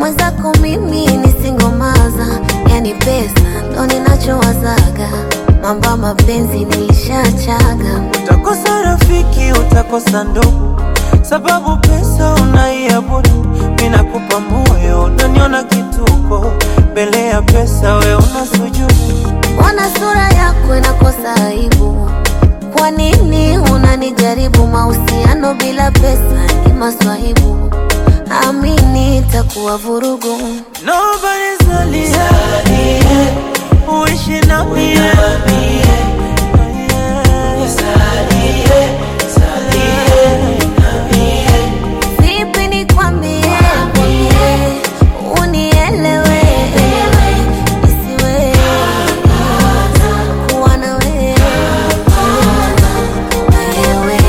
mwenzako mimi nisingomaza, yani pesa ndo ninachowazaga, mamba mapenzi nilishachaga. Utakosa rafiki, utakosa ndugu, sababu pesa unaiabudu. Mimi nakupa moyo, unaniona kituko, mbele ya pesa we una sujudu. Mbona sura yako inakosa aibu? Kwa nini unanijaribu? Mahusiano bila pesa ni maswahibu, amini itakuwa vurugu. Nobody's only uishi na mie Vipi nikwambie, unielewe, nisiwe kuwa na wewe wewe.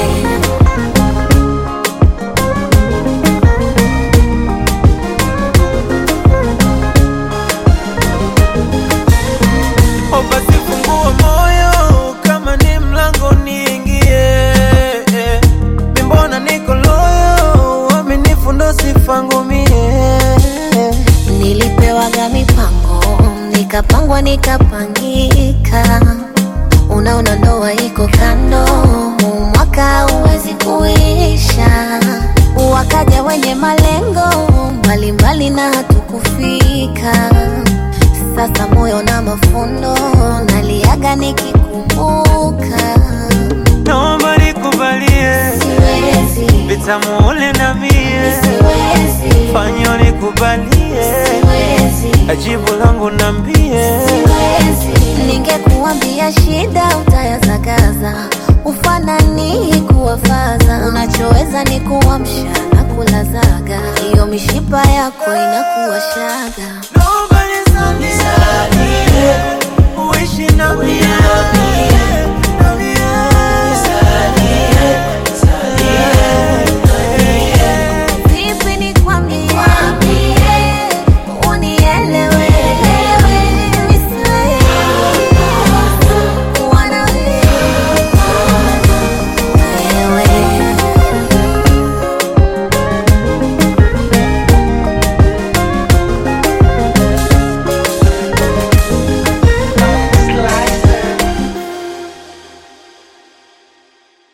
O basi fungua moyo, kama ni mlango niingie. Mi mbona niko loyo, uaminifu ndo sifangu mie. Nilipewaga mipango nikapangwa nikapangika, unaona ndoa iko kando, huu mwaka huwezi kuisha. Wakaja wenye malengo mbalimbali na hatukufika. Sasa moyo na mafundo naliaga nikikumbuka, Naomba nikubalie siwezi, vitamu ule na mie, siwezi, fanyo nikubalie, siwezi. ajibu langu nambie. Ningekuambia shida utayazagaza, ufanani kuwafaza. Unachoweza ni kuamsha na kulazaga, hiyo mishipa yako inakuwa shaga. Nobody's on this earth, uishi na mie.